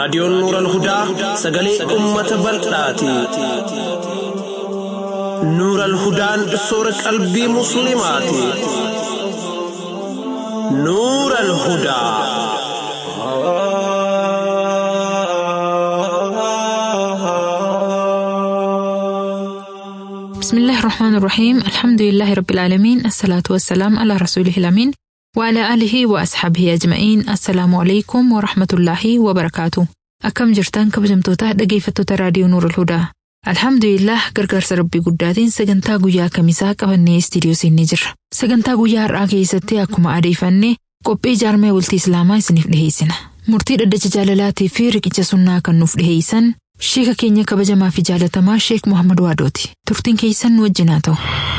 raadiyoon nuural hudaa sagalee ummata bal'aati. nuural hudaan soora qalbii musliimaati. nuural hudaa. بسم الله الرحمن الرحيم الحمد لله رب العالمين الصلاة والسلام على رسوله الأمين وعلى آله وأصحابه أجمعين السلام عليكم ورحمة الله وبركاته أكم جرتان كبجمتوتا dhaggeeffattoota raadiyoo Nuur Hudaa Alhamdulillah gargaarsa rabbii guddaatiin sagantaa guyyaa kamisaa qabannee istiidiyoo seennee jirra. Sagantaa guyyaa har'aa keessatti akkuma adeeffanne qophii jaarmee bultii Islaamaa isiniif dhiheessina. Murtii dhaddacha jaalalaatii fi riqicha sunnaa kan nuuf dhiheessan Sheeka keenya kabajamaa fi jaalatamaa Sheek Muhammad Waadooti. Turtiin keessan nu wajjin haa ta'u.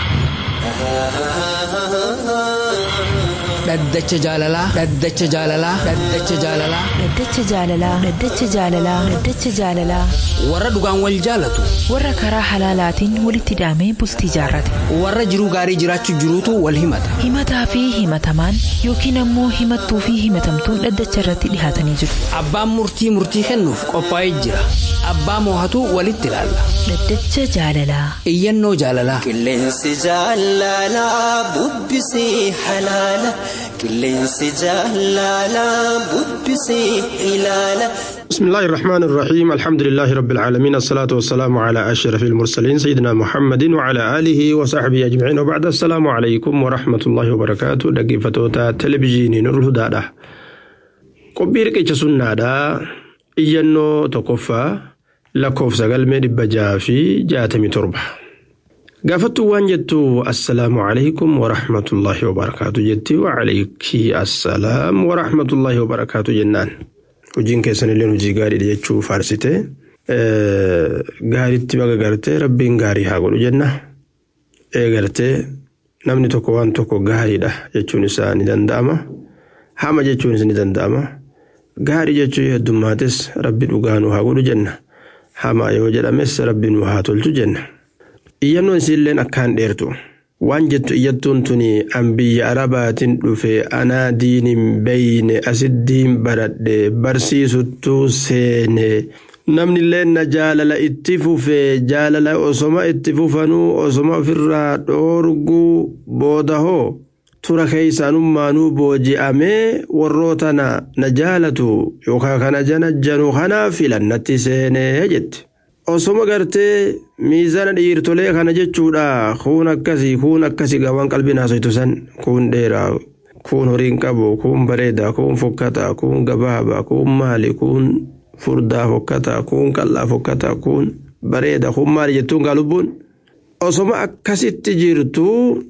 Dhaddacha jaalalaa. Dhaddacha jaalalaa. Dhaddacha jaalalaa. Dhaddacha jaalalaa. Dhaddacha jaalalaa. Dhaddacha jaalalaa. Warra dhugaan wal jaalatu. Warra karaa halaalaatiin walitti hidhamee bultii jaarrate. Warra jiruu gaarii jiraachuu jiruutu wal himata. Himataa fi himatamaan yookiin ammoo himattuu fi himatamtuun dhaddacha irratti dhihaatanii jiru. Abbaan murtii murtii kennuuf qophaa'ee jira. Abbaa moohatu walitti ilaalla. Dhaddacha jaalalaa. Iyyannoo jaalalaa. Qilleensi jaalalaa bubbisee halaala. Qilleensi jaalalaa bubbisee ilaala. بسم الله الرحمن الرحيم الحمد لله رب العالمين الصلاة والسلام على أشرف المرسلين سيدنا محمد وعلى آله وصحبه أجمعين وبعد السلام عليكم ورحمة الله وبركاته دقيفتوتا تلفزيوني نور الهدى قبير كيش سنة إيانو تقفى لكوف سقل ميد بجافي جاتمي تربة قافتو وان جتو السلام عليكم ورحمة الله وبركاته جتي وعليك السلام ورحمة الله وبركاته جنان hojiin keessan illee hojii gaariidha jechuu faarsite gaariitti baga gartee rabbiin gaarii haa godhu jenna eegartee namni tokko waan tokko gaariidha jechuun isaa ni danda'ama hama jechuunis ni danda'ama gaarii jechuu heddummaates rabbi dhugaanu haa godhu jenna hama yoo jedhames rabbi nu haa tolchu jenna iyyannoon isiilleen akkaan dheertu. waan jettu iyyattuun tuni an biyya arabaatiin dhufe anaa diinin beeyne asiddiin baradhe barsiisuttuu seene namnillee na jaalala itti fufe jaalala osoma itti fufanuu osoma ofirraa dhoorguu booda hoo tura keeysaanummaanuu booji'amee warrootana na jaalatu yookaan kana jana janu kanaaf filannatti seenee jette. osoma gartee miizaana dhiirtolee kana jechuudha kuun akkasii kuun akkasii gabaan qalbiin haasoytu san kuun dheeraa kuun horiin qabu kuun bareedaa kuun fokkataa kuun gabaabaa kuun maali kuun furdaa fokkataa kuun qal'aa fokkataa kuun bareeda kuun maali jettuun gaa lubbuun osoma akkasitti jirtu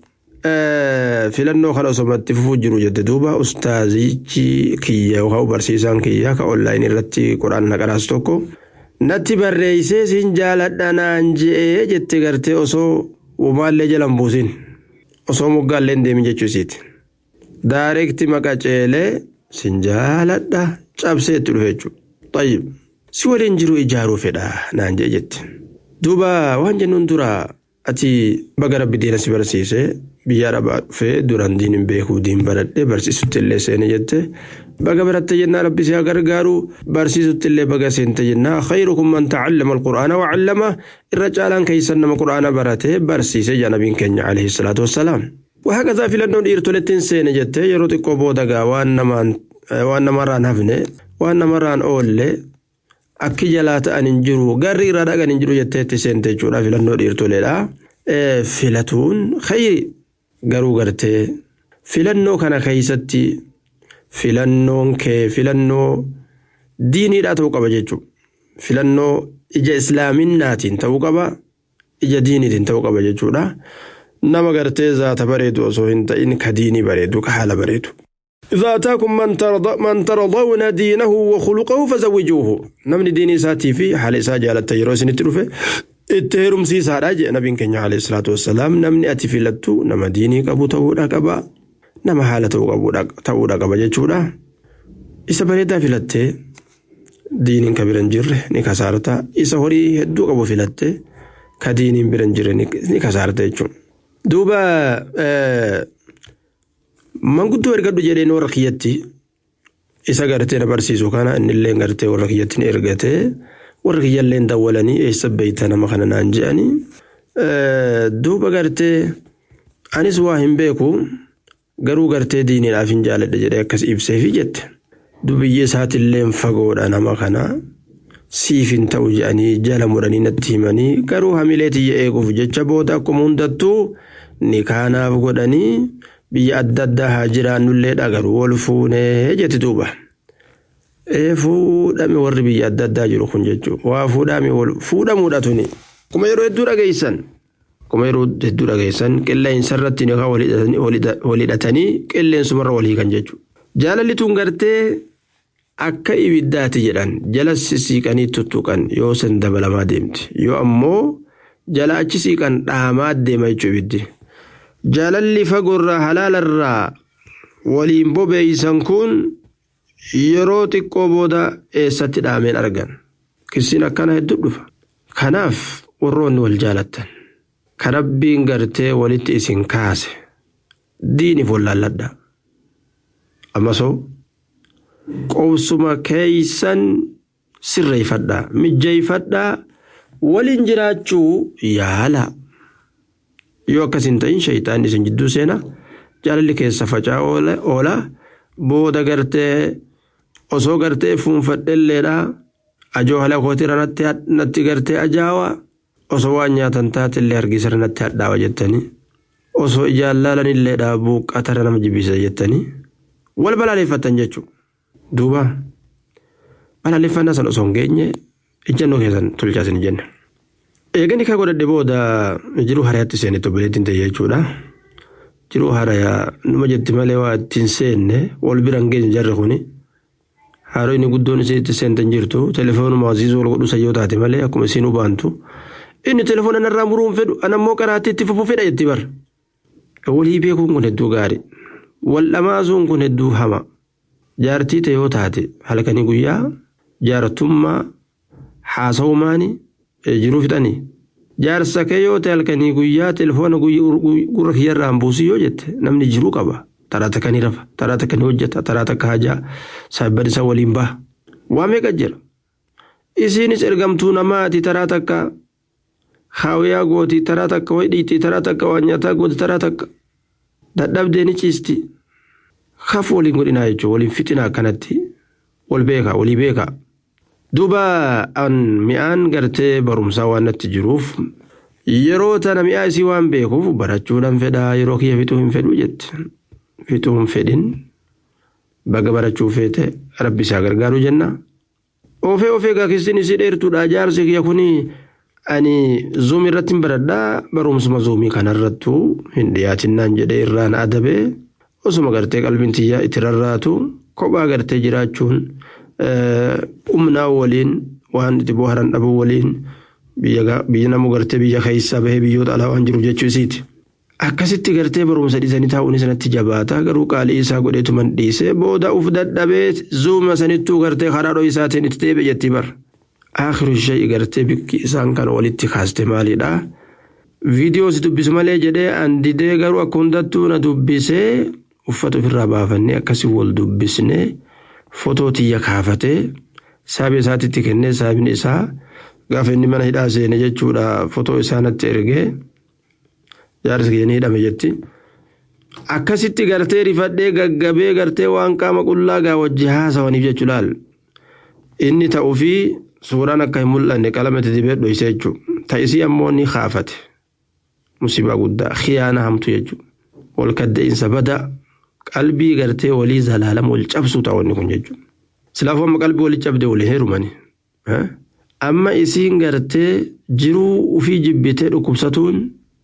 filannoo kana osomatti fufuu jiru jette duuba ustaazichi kiyya yookaan barsiisaan kiyya ka onlaayinii irratti quraan naqaraas tokko. natti barreessee siin jaaladha naan je'ee jette gartee osoo uumaallee jalan buusin osoo moggaallee hin deemin jechuu isiiti. Daareekti maqaceelee siin jaaladha cabsee itti dhufe jechuudha. Tayyib si waliin jiru ijaaruu fedha naan je'e jette. Duuba waan jennuun dura ati baga rabbi diina si barsiisee biyya arabaa dhufee duraan diin hin beekuu diin baradhee barsiisutti illee seene jette. baga baratte jennaa rabbi si haa gargaaru barsiisutti illee baga seente jennaa khayrukum man ta'allama alqur'aana wacallama irra caalaan keeysan nama qur'aana barate barsiise jaa nabiin keenya alayhi salaatu wassalaam وهكذا في لندن إيرتولتين سينة جتة يرو تقو بودغا وان نمان وان نمران هفنه وان نمران أولي أكي جلات أن انجرو غري رادا أن انجرو جتة تسين تجورا في لندن إيرتولي فلتون خير غرو غرتي فلنو كان خيستي filannoon kee filannoo diiniidhaa ta'uu qaba jechuudha. Filannoo ija islaaminaatiin ta'uu qaba ija diiniitiin ta'uu qaba jechuudha. Nama gartee zaata bareedu osoo hin ta'in ka diinii bareedu ka haala bareedu. إذا أتاكم من ترضى من ترضون دينه وخلقه فزوجوه نمني ديني ساتي في حال إسا جالت تجروس نتروفه اتهرم سيسا راجع نبي كنيا عليه الصلاة والسلام نمني أتي في لتو نما ديني قبو تهودا قبا nama haala ta'uudha qaba jechuudha. Isa bareedaa filattee diiniin ka bira hin jirre ni kasaarta. Isa horii hedduu qabu filattee ka diiniin bira hin jirre ni kasaarta jechuudha. Duuba manguddoo ergadhu jedheen warra kiyyatti isa gartee na barsiisu kana innillee gartee warra kiyyatti ni ergatee warra kiyyallee dawwalanii eessa beeyta nama kana naan je'anii duuba gartee anis waa hin beeku garuu gartee diiniidhaaf hin jaaladha jedhee akkas ibseefi jette dubiyyee isaatiillee fagoodha nama kana siif hin ta'u jedhanii jala muranii natti himanii garuu hamilee tiyya eeguuf jecha booda akkuma hundattuu ni kaanaaf godhanii biyya adda addaa haa jiraannullee dhagaruu wal fuunee jetti duuba. Fuudhame warri biyya adda addaa jiru kun jechuudha. Waa fuudhame fuudhamuudha tuni. Kuma yeroo hedduu dhageessan. Kuma yeroo hedduu dhageessan qilleensa irratti ni walhidhatanii qilleensumarra walii kan jechuudha. Jaalalli tun gartee akka ibiddaati jedhan jala siiqanii tuttuqan yoo san dabalamaa deemti. Yoo ammoo jala achi siiqan dhaamaa deema jechuudha ibiddi. Jaalalli fagoorraa halaalarraa waliin bobeeysan kun yeroo xiqqoo booda eessatti dhaameen argan. Kisiin akkana hedduu dhufa. Kanaaf warroonni wal jaalattan. Kan rabbiin gartee walitti isin kaase. Diiniif wallaalladha. Ammasoo qobsuma keeysan sirreeffadhaa mijjeeffadhaa waliin jiraachuu yaala. Yoo akkas hin ta'in shayitaanni isin jidduu seena jaalalli keessa facaa oola booda gartee osoo gartee fuunfadhelleedha ajoo haala kootira natti gartee ajaawa osoo waan nyaatan taatellee hargisara natti hadhaawa jettanii osoo ijaan laalanilleedha buuqqatara nama jibbisa jettanii wal balaaleffatan jechuudha. Duuba balaaleffannaa san osoo hin geenye ijjannoo keessan tolchaasin jenne. Eegani kaa godhadhe booda jiruu harayaatti seenetti obboleettiin ta'e jechuudha. Jiruu harayaa numa jetti malee waa ittiin seenne wal bira hin geenye jarri kuni. Haaroo inni guddoon isitti seentan jirtu telefoonuma hasiisuu wal godhu sayyoo taate malee akkuma isiin hubaantu. Inni telefoona narraa muruu hin fedhu anammoo karaatti itti fufuu fedha jetti bara. Walii beekuun kun hedduu gaarii. Wal dhamaasuun kun hedduu hama. Jaartii ta'e yoo taate halkanii guyyaa jaartummaa haasa'umaanii jiruu fixanii. Jaarsa kee yoo ta'e halkanii guyyaa telefoona gurra kiyyarraan buusii yoo jette namni jiruu qaba. Taraa takka ni rafa, taraa takka ni hojjeta, taraa takka hajaa saayibban isaa waliin baha. Waa meeqa jira? Isiinis ergamtuu namaati taraa takka haawiyaa gooti, taraa takka wayi dhiitti, taraa takka waan nyaataa gooti, taraa takka dadhabdee ni ciisti. Kaf waliin godhinaa jechuudha, waliin fixinaa akkanatti wal beekaa, walii beekaa. Duuba an mi'aan gartee barumsaa waan natti jiruuf yeroo tana mi'aa isii waan beekuuf barachuudhaan fedhaa yeroo kiyya fixuu hin fedhu jette. Fixuu hin fedhin baga barachuu feete rabbi isaa gargaaru jenna. Ofee ofee gaakistiin isii dheertuudha jaarsi kiyya kuni ani zuumii irratti hin baradhaa barumsuma zuumii kanarrattu hin dhiyaatinnaan jedhee irraan adabee osuma gartee qalbiin tiyyaa itti rarraatu kophaa gartee jiraachuun. humnaa waliin waan itti booharan dhabuu waliin biyya namu gartee biyya keessaa bahee biyyoota alaa waan jiru jechuu isiiti. Akkasitti gartee barumsa dhiisanii taa'uun sanatti jabaata garuu qaalii isaa godheetuman dhiisee booda uf dadhabee zuuma sanittuu gartee karaa dhoo isaatiin itti deebi'e jetti bar. Akhiru ishee gartee bikki isaan kan walitti kaaste maalidha? Viidiyoo si dubbisu malee jedhee an didee garuu akka hundattuu na dubbisee uffata ofirraa baafannee akkasii wal dubbisnee. fotoo tiyya kaafatee saabii isaatitti kennee saabni isaa gaafa inni mana hidhaa seene jechuudha fotoo isaa natti ergee jaarsi keenya hidhame jetti. Akkasitti gartee rifadhee gaggabee gartee waan qaama qullaa gaa wajji haasawaniif jechuudhaal inni ta'uu fi suuraan akka hin mul'anne qalama itti dibee dhoyse jechuudha. Ta'isii ammoo ni kaafate musibaa guddaa khiyaana hamtu jechuudha. Wal kadda'insa badaa. qalbii gartee walii zalaalama wal cabsuu ta'onni kun jechuudha. Silaafuu amma qalbii walii cabdee walii heerumani. Amma isiin gartee jiruu ufii jibbitee dhukkubsatuun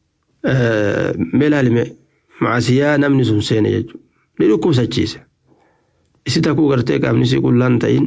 meelaalime maasiyaa namni sun seene jechuudha. Ni dhukkubsachiise. Isi takuu gartee qaamni isii qullaan ta'in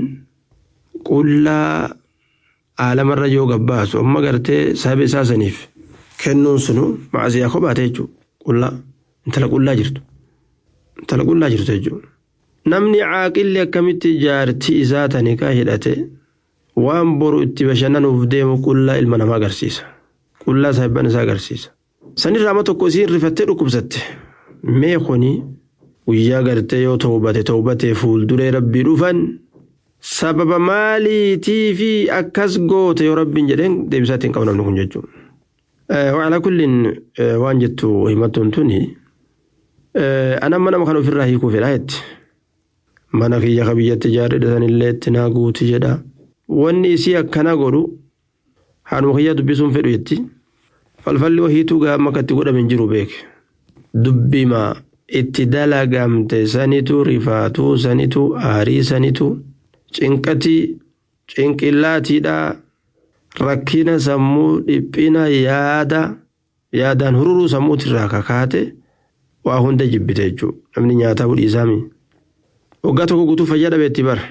qullaa aalamarra yoo gabbaasu amma gartee saba isaa saniif kennuun sunu maasiyaa kophaate jechuudha. Qullaa intala qullaa jirtu. intala qullaa jirtu jechuudha. Namni caaqilli akkamitti jaartii isaa tanikaa hidhate waan boru itti bashannanuuf deemu qullaa ilma namaa agarsiisa. Qullaa saayibban isaa agarsiisa. Sanirraa amma tokko isiin rifattee dhukkubsatte. Mee kuni guyyaa gartee yoo toobate toobatee fuulduree rabbii dhufan sababa maaliitii fi akkas goote yoo rabbiin jedheen deebisaa ittiin qabu namni kun jechuudha. Wacalaa kulliin waan jettu himattuun tuni anan mana kan ofirraa hiikuu fedhaa jetti. Mana kiyya ka biyyatti ijaarredha illee itti naa guuti jedha. Wanni isii akkana godhu haadhuma kiyyaa dubbisuun fedhu jetti. Falfalli wahiituu gaama akkatti godhame hin jiru beeke. Dubbima itti dalagamte sanitu rifaatuu sanitu aarii sanitu cinqatii cinqillaatiidhaa rakkina sammuu dhiphina yaada yaadaan hururuu sammuutirraa kakaate waa hunda jibbite jechuudha namni nyaataa budhiisaami. Waggaa tokko guutuu fayyaa dhabeetti bara.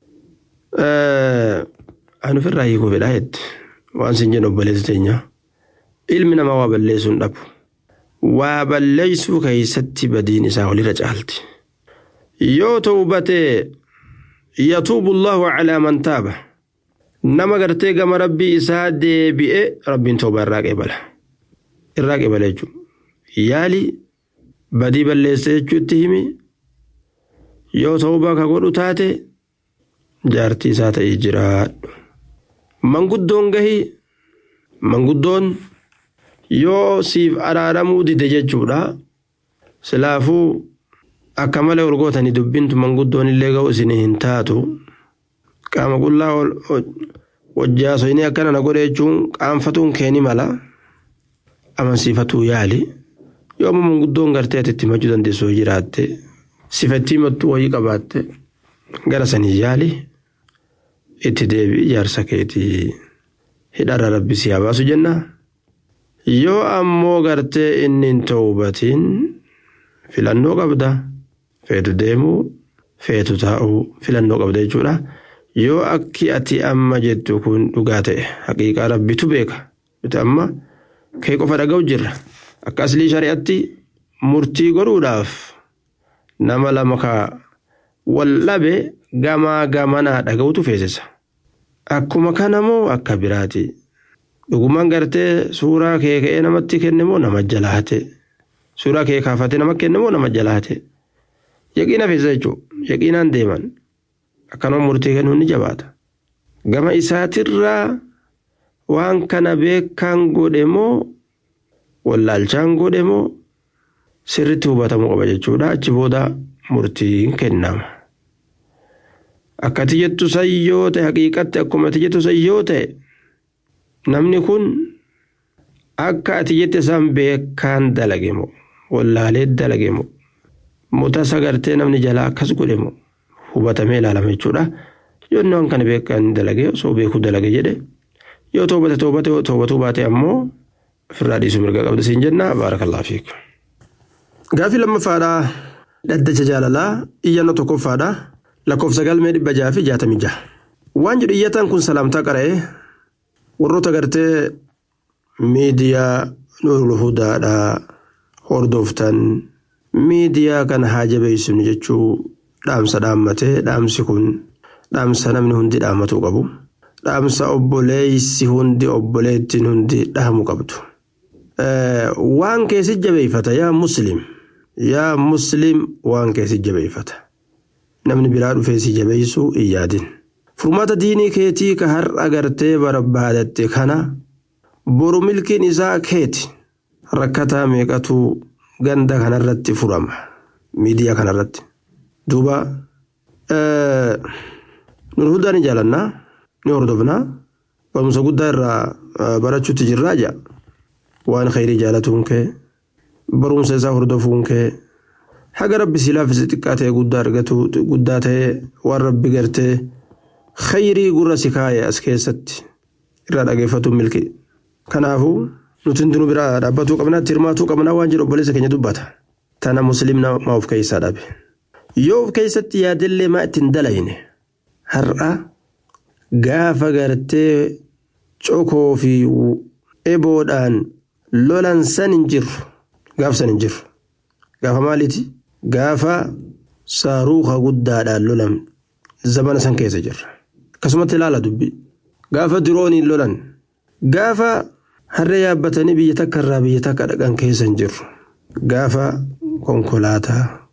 Ani ofirraa hiikuu fedhaa jetti waan sin jennu obboleessi teenya. Ilmi namaa waa balleessuu hin dhabu. Waa balleessuu keessatti badiin isaa walirra caalti. Yoo tawbatee yatuubu Allahu calaa man taaba. Nama gartee gama rabbii isaa deebi'e rabbiin tawbaa irraa qeebala. Irraa qeebala jechuudha. Yaali badii balleessa jechuutti himi. Yoo tawbaa ka godhu taate jaartii isaa ta'ee jiraadhu. Manguddoon gahii manguddoon yoo siif araaramuu dide jechuudha. Silaafuu akka malee ol gootanii dubbintu manguddoon illee ga'u isin hin taatu. Qaama qullaa wajjaasoyini akkana na godhe jechuun qaanfatuun keeni mala. Amansiifatuu yaali. Yoo amma manguddoon gartee ati itti himachuu dandeessu jiraatte sifattii mattuu wayii qabaatte gara sanii yaali. Itti deebi'i jaarsa keetii hidharra rabbi si haa baasu jenna. Yoo ammoo gartee inni hin tawbatiin filannoo qabda. Feetu deemuu feetu taa'uu filannoo qabda jechuudha. Yoo akki ati amma jettu kun dhugaa ta'e haqiiqaa rabbitu beeka. Biti amma kee qofa dhaga'u jirra. Akka aslii shari'atti murtii godhuudhaaf nama lama ka wal dhabe gamaa gamanaa dhaga'utu feesisa. Akkuma kana moo akka biraati. Dhugumaan gartee suuraa kee ka'ee namatti kenne moo nama jalaate. Suuraa kee kaafatee nama kenne moo nama jalaate. Yaqiina feesisa jechuudha. Yaqiinaan deeman. Akkanuma murtii kennuun ni jabaata. Gama isaatirraa waan kana beekaan godhe moo wallaalchaan godhe moo sirritti hubatamuu qaba jechuudha. Achi booda murtiin kennama. Akka ati jettu san yoo ta'e haqiiqatti akkuma ati jettu san yoo ta'e namni kun akka ati jette san beekaan dalage moo wallaalee dalage moo mutasa gartee namni jalaa akkas godhe moo hubatamee ilaalama jechuudha. Yoo inni waan kana beekaan dalage osoo beekuu dalage jedhe yoo toobate toobate toobatuu baate ammoo ofirraa dhiisuu mirga qabda siin jenna baarakallaa fiik. Gaafii lammaffaadhaa dhaddacha jaalalaa iyyannoo tokkoffaadhaa. lakkoofsa galmee dhibba jaha fi jaatamii jaha. Waan jedhu iyyataan kun salaamtaa qara'ee warroota gartee miidiyaa Nuurul Hudaadhaa hordoftan miidiyaa kana haa jabeessinu jechuu dhaamsa dhaammatee dhaamsi kun dhaamsa namni hundi dhaammatuu qabu. Dhaamsa obboleessi hundi obboleettiin hundi dhaamu qabdu. Waan keessi jabeeffata yaa muslim yaa muslim waan keessi jabeeffata. namni biraa dhufee si jabeessu hin yaadin. Furmaata diinii keetii ka har'a gartee barbaadatte kana boru milkiin isaa keeti. Rakkataa meeqatu ganda kanarratti furama. Miidiyaa kanarratti. Duuba nun hundaa ni jaalannaa ni hordofnaa barumsa guddaa irraa barachuutti jirraa jaa waan khayrii jaalatuun kee barumsa isaa hordofuun kee haga rabbi si laaffise xiqqaa ta'e guddaa argatu guddaa ta'e waan rabbi gartee khayrii gurra si kaa'e as keessatti irraa dhageeffatu milki. Kanaafuu nuti hundi nu biraa dhaabbatuu qabnaa hirmaatuu qabnaa waan jedhu obboleessa keenya dubbata. Tana musliimna maa of keessaa dhabe. Yoo of keessatti yaadillee maa ittiin dalayne har'a gaafa gartee cokoo fi eboodhaan lolan san hin jirru gaaf san hin jirru. Gaafa maaliiti? Gaafa saaruuqa guddaadhaan lolan zamana san keessa jirra. Akkasumatti ilaala dubbi. Gaafa dirooniin lolan. Gaafa harree yaabbatanii biyya takka irraa biyya takka dhaqan keessa hin jirru. Gaafa konkolaataa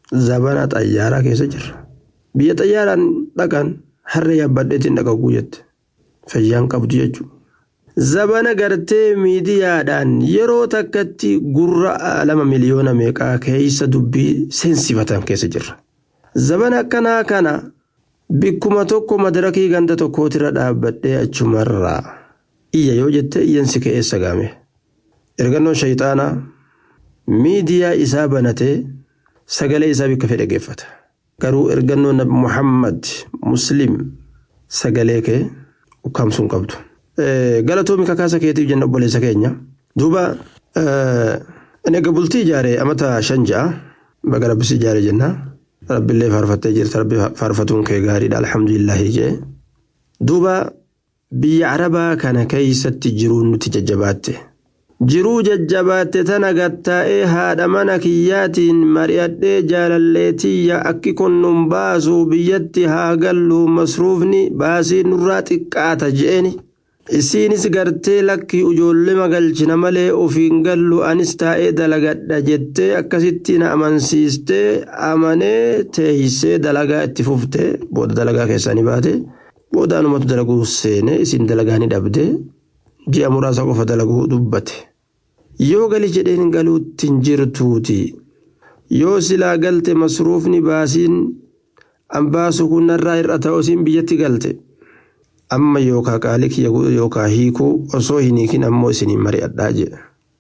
zabana xayyaaraa keessa jirra biyya xayyaaraan dhaqan harree yaabbadheetiin dhaqaquu jette fayyaan qabdu jechuudha. zabana gartee miidiyaadhaan yeroo takkatti gurra lama miliyoona meeqaa keessa dubbii seensifatan keessa jirra. zabana akkanaa kana bikkuma tokko madarakii ganda tokkootirra dhaabbadhee achumarraa iyya yoo jette iyyansi ka'eessa gaame. ergannoon shayxaanaa miidiyaa isaa banatee sagalee isaa bikka fedhe geeffata. garuu ergannoon nabi muhammad muslim sagalee kee ukkaamsuun qabdu. galatoomi kakaasa keetiif jenna obboleessa keenya duuba egaa bultii ijaaree amata shan ja'a baga rabbisi ijaaree jenna rabbillee faarfattee jirta rabbi faarfatuun kee gaariidha alhamdulillahi jee duuba biyya arabaa kana keeysatti jiruun nuti jajjabaatte jiruu jajjabaatte tana gattaa'ee haadha mana kiyyaatiin mari'adhee jaalalleetiyya akki kun nun baasuu biyyatti haa gallu masruufni baasii nurraa xiqqaata je'eni. isiinis gartee lakkii ijoollee magalchina malee ofiin gallu anis taa'ee dalagadha jettee akkasitti na amansiistee amanee teeysee dalagaa itti fuftee booda dalagaa keessanii baate booda anumatu dalaguu seene isin dalagaa ni dhabde ji'a muraasa qofa dalaguu dubbate yoo gali jedheen galuutti hin jirtuuti yoo silaa galte masruufni baasiin ambaasu kunnarraa hir'a ta'u isin biyyatti galte. amma yookaa qaalii kiyya yookaa hiikuu osoo hin hiikin ammoo isiniin mari'adhaa jedhe.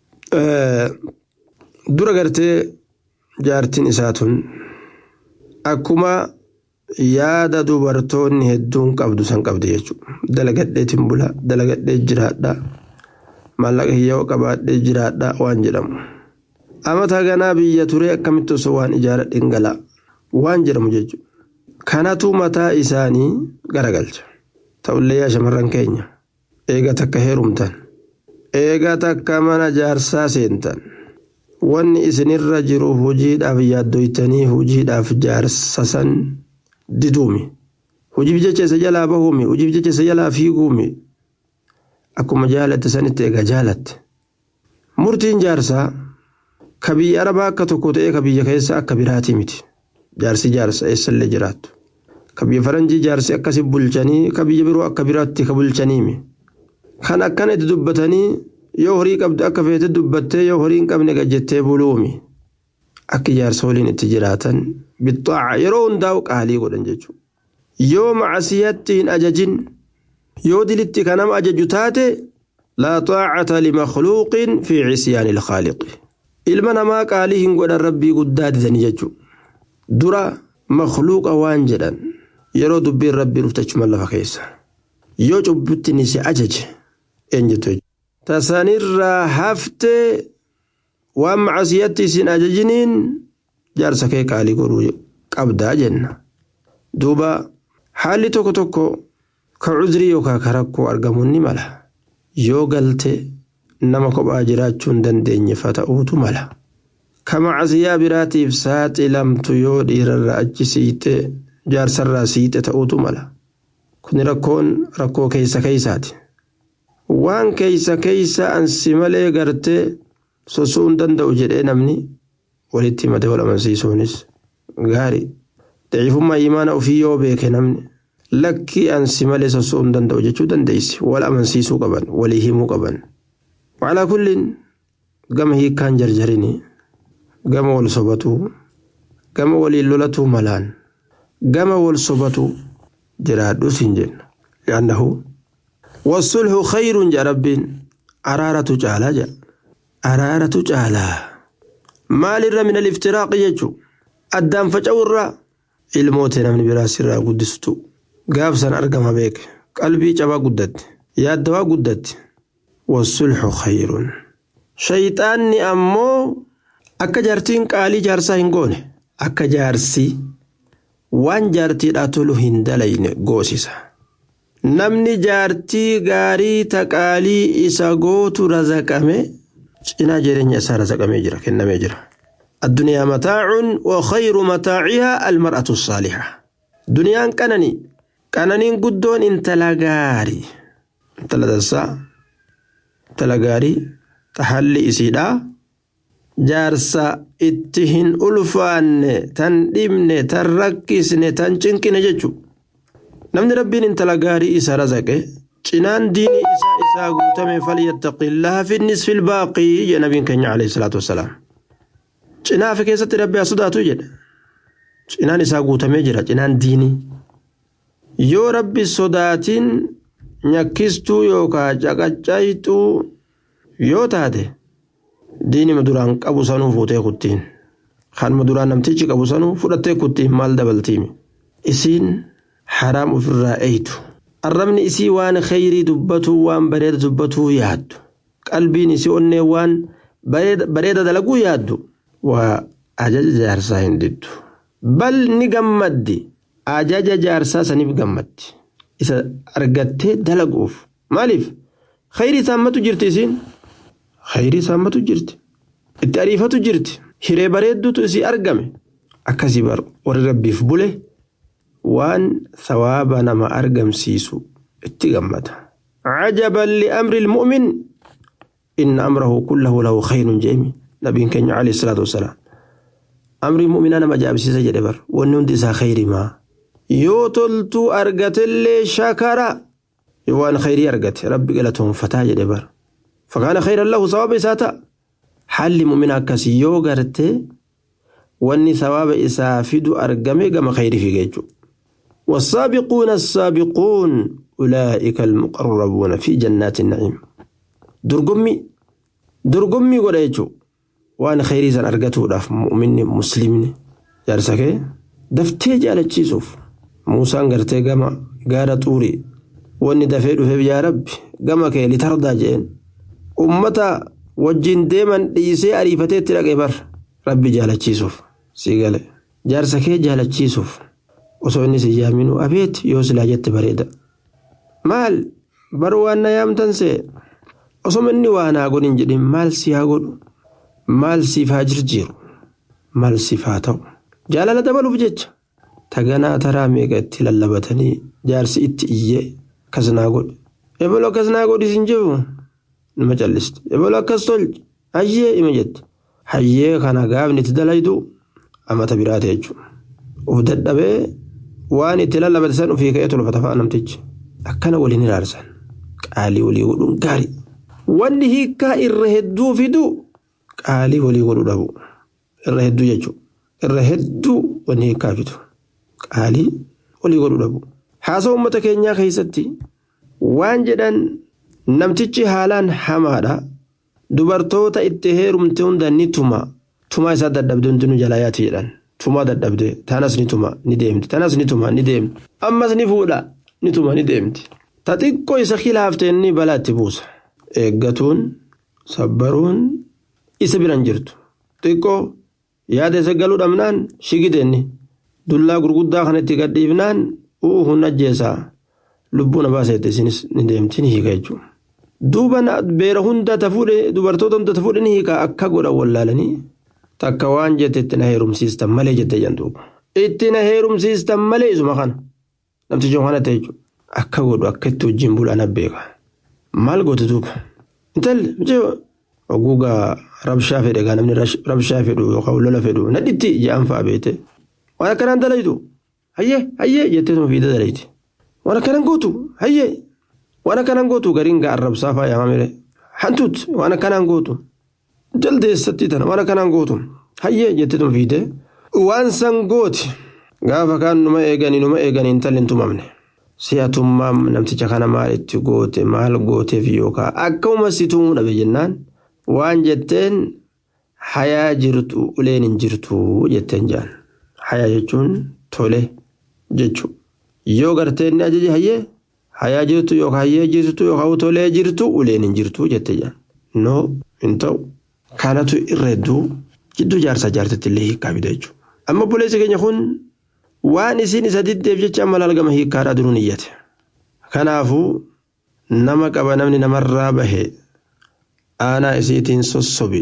Dura gartee jaartiin isaa tun akkuma yaada dubartoonni hedduun qabdu san qabdi jechuudha. Dalagadheetiin bula dalagadhee jiraadha maallaqa hiyyoo qabaadhee jiraadha waan jedhamu. Amata ganaa biyya turee akkamitti osoo waan ijaaradhe gala waan jedhamu jechuudha. Kanatu mataa isaanii garagalcha. ta'ullee yaa shamarran keenya eega takka heerumtan eega takka mana jaarsaa seentan wanni isinirra jiru hojiidhaaf yaaddoytanii hojiidhaaf jaarsa san diduumi hojiif jecha isa jalaa bahuumi hojiif jecha isa jalaa fiiguumi akkuma jaalatte sanitti eega jaalatte murtiin jaarsaa ka biyya arabaa akka tokko ta'ee ka biyya keessa akka biraatii miti jaarsi jaarsa eessallee jiraattu ka biyya faranjii jaarsi akkasi bulchanii ka biyya biroo akka biraatti ka bulchaniimi kan akkana itti dubbatanii yoo horii qabdu akka feete dubbattee yoo horii hin qabne gajjettee buluumi akka jaarsa waliin itti jiraatan bixaaca yeroo hundaa'u qaalii godhan jechuudha yoo macasiyatti hin ajajin yoo dilitti ka nama ajaju taate laa xaacata limakhluuqin fi cisyaani ilkhaaliqi ilma namaa qaalii hin godhan rabbii guddaa didanii jechuudha dura makhluuqa waan jedhan yeroo dubbiin rabbii dhuftachuma lafa keessa yoo cubbutti ni si ajaje eenyutu tasanirraa haftee waan macasiyatti isin ajajiniin jaarsa kee qaalii godhuu qabdaa jenna duuba haalli tokko tokko ka cuzrii yookaan ka rakkoo argamuun ni mala yoo galte nama kophaa jiraachuu hin dandeenye fa ta'uutu mala ka macasiyaa biraatiif saaxilamtu yoo dhiirarraa achi siite jaarsarraa siite ta'uutu mala kuni rakkoon rakkoo keessa keeysaati waan keeysa keeysa ansi malee gartee sosuu hin danda'u jedhee namni walitti himate wal amansiisuunis gaarii daciifummaa imaana ofii yoo beeke namni lakkii ansi malee sosuu hin danda'u jechuu dandeessi wal amansiisuu qaban walii himuu qaban walaa kulliin gama hiikkaan jarjarini gama wal sobatuu gama waliin lolatuu malaan gama wal sobatu jiraadhus hin jenna yaannahu wasulhu khayrun jedha rabbiin araaratu caalaa jedha araaratu caalaa maalirra min aliftiraaqi jechu addaan faca'urraa ilmootee namni biraa sirraa guddistu gaafsan argama beeke qalbii cabaa guddatti yaaddawaa guddatti wasulhu khayrun shayxaanni ammoo akka jaartiin qaalii jaarsaa hin goone akka jaarsii waan jaartiidhaa tolu hin dalayne goosisa. Namni jaartii gaarii taqaalii isa gootu razaqame cinaa jireenya isaa razaqamee jira kennamee jira. Addunyaa mataacun wa khayru mataacihaa almar'atu saaliha. Duniyaan qananii qananiin guddoon intala gaarii intala dansaa intala gaarii tahalli isiidhaa jaarsa itti hin ulfaanne tan dhibne tan rakkisne tan cinqine jechu namni rabbiin intala gaarii isa razaqe cinaan diinii isaa isaa guutame falyattaqillaha fi nisfi ilbaaqii jedhe nabiin keenya alayhi salaatu wassalaam cinaa fi keessatti rabbi haa sodaatu jedhe cinaan isaa guutamee jira cinaan diinii yoo rabbi sodaatiin nyakkistuu yookaan caqaccaytuu yoo taate diinima duraan qabu sanuu fuutee kuttiin kanuma duraan namtichi qabu sanuu fudhattee kuttiin maal dabaltiimi isiin haraam ofirraa eeytu arrabni isii waan kheyrii dubbatuu waan bareeda dubbatuu yaaddu qalbiin isii onnee waan bareeda dalaguu yaaddu waa ajaja jaarsaa hin diddu bal ni gammaddi ajaja jaarsaa saniif gammaddi isa argattee dalaguuf maaliif kheyrii saammatu jirti isiin kheyrii saammatu jirti itti ariifatu jirti hiree bareedduutu isii argame akkasii bar warri rabbiif bule waan sawaaba nama argamsiisu itti gammada cajaban liamri ilmu'min inna amrahu kullahu lahu khayrun jeemi nabiin keenya alayhi salaatu wasalaam amri mu'minaa nama ajaa'ibsiisa jedhe bar wanni hundi isaa khayri maa yoo toltuu argatellee shakara yoo waan khayrii argate rabbi galatoonfataa jedhe bar fakaana khayran lahu sawaaba isaa ta'a haalli mu'mina akkasii yoo garte wanni sawaaba isaa fidu argame gama khayrii fiige jechuudha والسابقون السابقون أولئك المقربون في جنات النعيم درقمي درقمي قد يجو waan khayrii san argatuudhaaf mu'minni muslimni jaarsakee daftee jaalachiisuuf muusaan gartee gama gaara xuurii wanni dafee dhufeef yaa rabbi gama kee litardaa jeen ummata wajjin deeman dhiisee ariifatee itti dhaqee bar rabbi jaalachiisuuf sii gale jaarsa kee jaalachiisuuf osoo inni si yaaminu abeet yoo silaa jette bareeda maal bar waan na yaamtan see osoma inni waa naa godhin jedhin maal si haa godhu maal siif haa jirjiiru maal siif haa ta'u jaalala dabaluuf jecha taganaa taraa meeqa itti lallabatanii jaarsi itti iyyee akkas naa godhe ebaloo akkas naa godhi sin jiru nama calliste ebaloo akkas tolche hayyee ima jette hayyee kana gaafni itti dalaydu amata biraate jechuudha uf dadhabee waan itti lallabate san ofii ka'ee tolfata fa'a namtichi akkana waliin iraarsan qaalii walii godhuun gaarii wanni hiikaa irra hedduu fiduu qaalii walii godhu dhabu irra hedduu jechuudha irra hedduu wanni hiikaa fidu qaalii walii godhu dhabu haasa uummata keenyaa keessatti waan jedhan namtichi haalaan hamaadha dubartoota itti heerumte hunda ni tuma tumaa isaa dadhabde hundi nu jalaa yaati jedhan tumaa dadhabde tanas ni tuma ni deemti tanas ni tuma ni deemti ammas ni fuudha ni tuma ni deemti ta xiqqoo isa khilaaftee ni balaa itti buusa eeggatuun sabbaruun isa biran jirtu xiqqoo yaada isa galuu dhabnaan shigiteenni dullaa gurguddaa kanatti gadhiifnaan uu hun ajjeesaa lubbuu na baaseette isinis ni deemti ni hiika jechuudha. duuba beera hunda ta fuudhe dubartoota hunda ta fuudhe ni hiika akka godhan wallaalanii takka waan jette itti na heerumsiistan malee jette jan duuba itti na heerumsiistan malee isuma kana namtichi kana ta'e jechuudha akka godhu akka itti wajjin bulaan abbeeka maal goote duuba intalli oguugaa rabshaa fedhe gaa namni rabshaa fedhu yookaan lola fedhu nadhitti ja'an fa'a beete waan akkanaan dalaytu hayyee hayyee jettee sun fiida dalayti waan akkanaan gootu hayyee waan akkanaan gootu gariin gaa arrabsaa fa'a yaamamire hantuut waan akkanaan gootu jaldeessatti tana waan akkanaan gootu hayyee jettee sun fiide waan san gooti gaafa kaan numa eeganii numa eeganii intalli hin tumamne. si'atummaan namticha kana maal itti goote maal gooteef yookaan akkuma si tumuu dhabe jennaan waan jetteen hayaa jirtu uleen hin jirtu jetteen jaan hayaa jechuun tole jechuudha yoo gartee inni ajaje hayyee hayaa jirtu yookaan hayyee jirtu yookaan tolee jirtu uleen hin jirtu jettee jaan noo hin ta'u kanatu irra hedduu jidduu jaarsaa jaartitti illee hiikaa fida jechuudha amma buleessi keenya kun. waan isin isa diddeef jecha amma lalgama hiikkaadhaa duruun iyyate kanaafuu nama qaba namni namarraa bahe aanaa isiitiin sossobi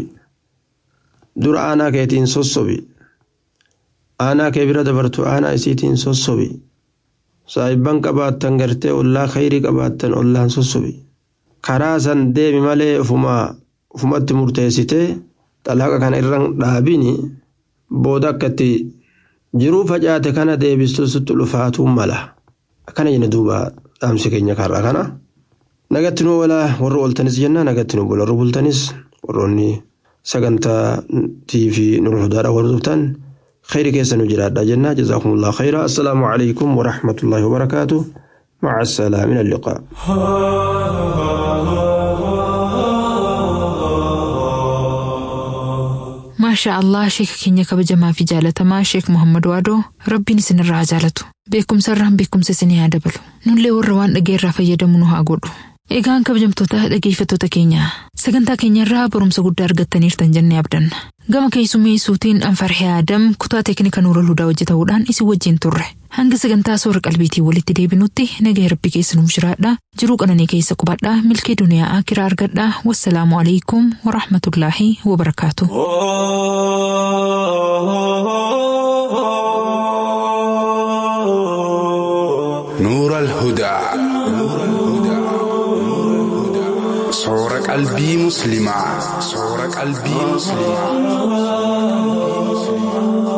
dura aanaa keetiin sossobi aanaa kee bira dabartu aanaa isiitiin sossobi saayibban qabaattan gartee ollaa khayrii qabaattan ollaan sossobi karaa san deemi malee ufumatti murteessitee xalaaqa kana irraan dhaabini booda akkatti jiruu facaate kana deebisuusitti dhufaatuu mala akkana jenna duuba dhaamsi keenya karraa kana nagatti nu walaa warra ooltanis jenna nagatti nu warra bultanis warroonni sagantaa tiifi nur hudaadha warra dhuftan خير كيسن جراد جنة جزاكم الله خيرا السلام عليكم ورحمة الله وبركاته مع السلامة من اللقاء maashaa allah sheeka keenya kabajamaa fi jaalatamaa sheek muhammad waadoo rabbiin isinirraa haa jaalatu beekumsa irraan beekumsa isinii haa dabalu nullee warra waan dhageerraa fayyadamu nu haa godhu eegaan kabajamtoota dhageeffattoota keenya sagantaa keenyarraa barumsa guddaa argattaniirtan jennee abdanna gama keessummeessuutiin anfarhee aadam kutaa teeknika nuura hudaa hojjetamuudhaan isin wajjin turre hanga sagantaa soora qalbiitii walitti deebinutti nagaa rabbi keessa nuuf jiraadha jiruu qananii keessa qubadhaa milkee duniyaa akiraa argadhaa wassalaamu alaikum warahmatullaahi wabarakaatu. نور الهدى صور قلبي مسلمة صور قلبي مسلمة